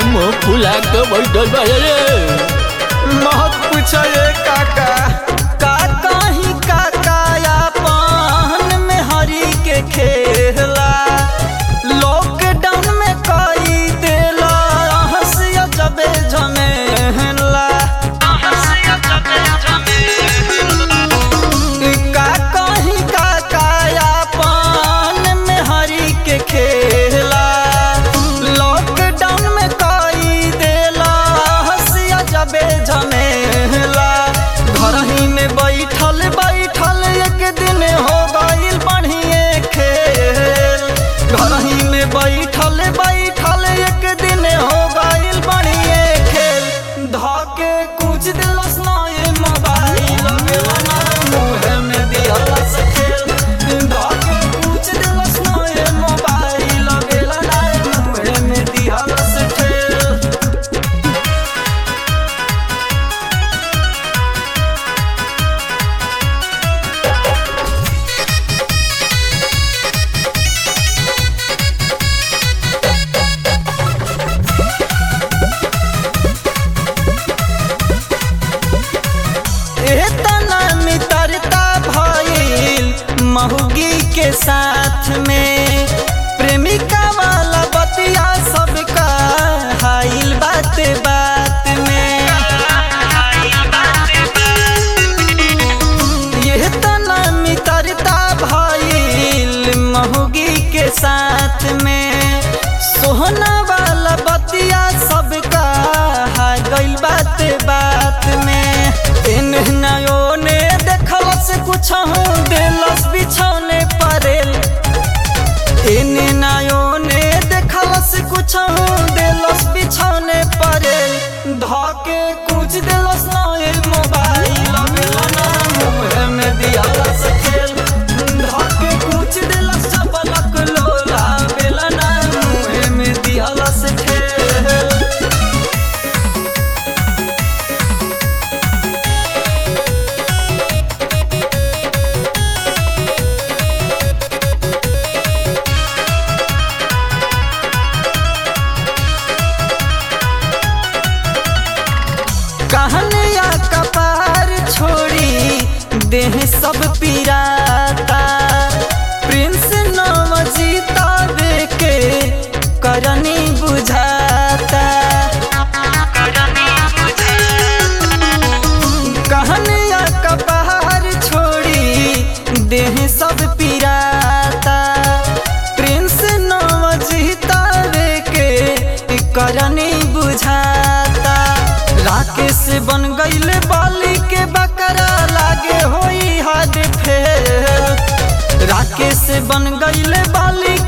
मुंह फुला के बैठल बा रे मत पूछो ये काका का कहीं काका अपन में हरी के खेला लॉकडाउन में कई देला हंसिया जबे झमेला का कहीं काका अपन में हरी के खेला लॉकडाउन में कई देला हंसिया जबे झमेला घर ही में बैठल बैठल एक दिन हो गईल बढ़िए खेल घर ही में बैठल बैठल एक दिन हो गईल बढ़िए खेल धके कुछ दिलस ना ये मोबाइल गेला ना मुहे में दिहलस खेल धके कुछ दिलस ना ये मोबाइल गेला ना मुहे में दिहलस खेल एतना मित्रता भइल महुगी के साथ में प्रेमिका वाला बतिया सबका हाइल बात बात में ये तना मित्रता भइल महुगी के साथ में सोहना वाला बतिया सबका हा गइल बात बात में इन नयो ने देखलस कुछ दिलस बिछौने परेल इन नयो ने देखलस कुछ दिलस बिछौने परेल धके कुछ दिलस ना ये मोबाइल गेला ना मुहे में दियालस खेल धके कुछ दिलस चपलक लोला बेला ना मुहे में दियालस खेल कहनिया कपार छोड़ी देह सब पिराता प्रिंस नाम जीता के करनी बुझाता कहनिया कपार छोड़ी देह सब पिराता प्रिंस नाम जीता के करनी बुझाता राकेश बन गईल बाली के बकरा लागे होई हद फेल राकेश बन गईल बाली